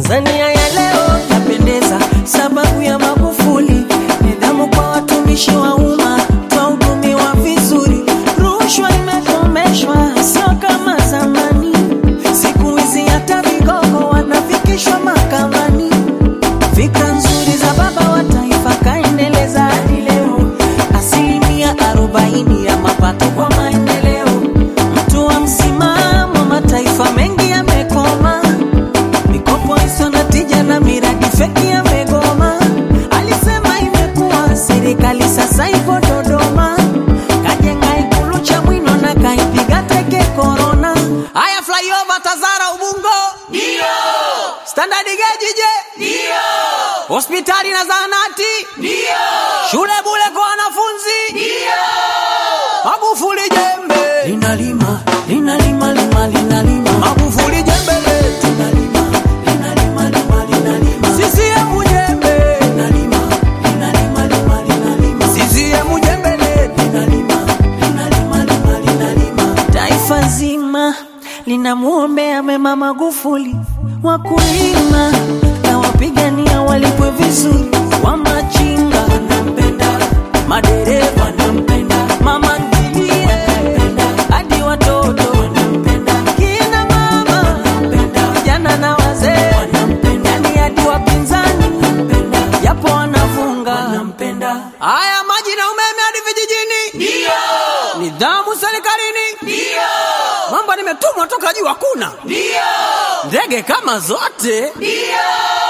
Tanzania ya leo yapendeza sababu ya Magufuli, nidhamu kwa watumishi wa umma, twahudumiwa vizuri, rushwa imekomeshwa, sio kama zamani. Siku hizi hata vigogo wanafikishwa mahakamani. Fikra nzuri za baba wa taifa kaendeleza hadi leo, asilimia arobaini ya mapato kwa maendeleo. Mtu wa msimamo, mataifa mengi yamekoma, mikopo isiyo na tija na miradi feki yamegoma. Alisema imekuwa serikali sasa ipo Dodoma, kajenga ikulu cha mwino na kaipiga teke korona. Haya, flyover Tazara Ubungo Ndio, Standard Gauge je? ndio, Hospitali na zahanati, ndio, shule bure kwa wanafunzi. ndio. Magufuli jembe linalima, linalima, lima, linalima. Magufuli jembe letu linalima, linalima, lima, linalima. CCM jembe linalima, linalima, lima, linalima. CCM jembe letu linalima, linalima, lima, linalima. Taifa zima linamwombea mema Magufuli, wakulima na wapigania walipwe vizuri, wamachinga wanampenda, madereva wanampenda, mama ntilie wanampenda, hadi watoto wanampenda, kina mama wanampenda, vijana na wazee wanampenda, yani hadi wapinzani wanampenda, japo wanafunga wanampenda. Haya, maji na umeme hadi vijijini, Ndio, nidhamu serikalini, ndio, mambo nimetumwa toka juu hakuna ndio, ndege kama zote. ndio.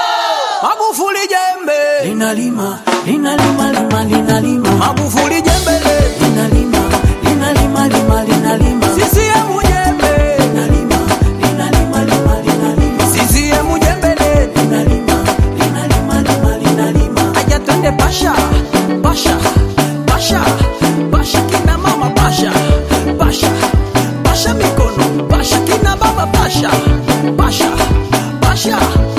Magufuli jembe linalima, linalima, lima, linalima. Magufuli jembe le linalima, linalima, lima, linalima. CCM jembe linalima, linalima, lima, linalima. CCM jembe le linalima, linalima, lima, linalima. Aja twende pasha, pasha, pasha, pasha kina mama pasha, pasha, pasha mikono, pasha kina baba pasha, pasha, pasha